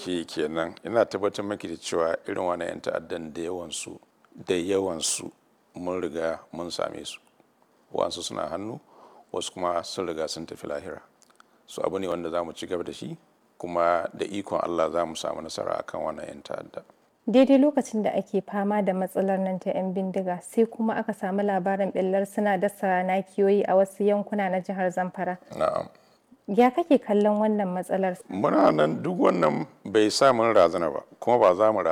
ake yi kenan ina tabbatar maki da cewa irin wani 'yan ta'addan da yawansu da yawansu mun riga mun same su wasu suna hannu wasu kuma sun riga sun tafi lahira su abu ne wanda za mu ci gaba da shi kuma da ikon allah za mu samu nasara akan wannan 'yan ta'adda daidai lokacin da ake fama da matsalar nan ta 'yan bindiga sai kuma aka samu labarin ɓillar suna dasa nakiyoyi a wasu yankuna na jihar zamfara na'am ya kake kallon wannan matsalar muna nan duk wannan bai sa mun razana ba kuma ba za mu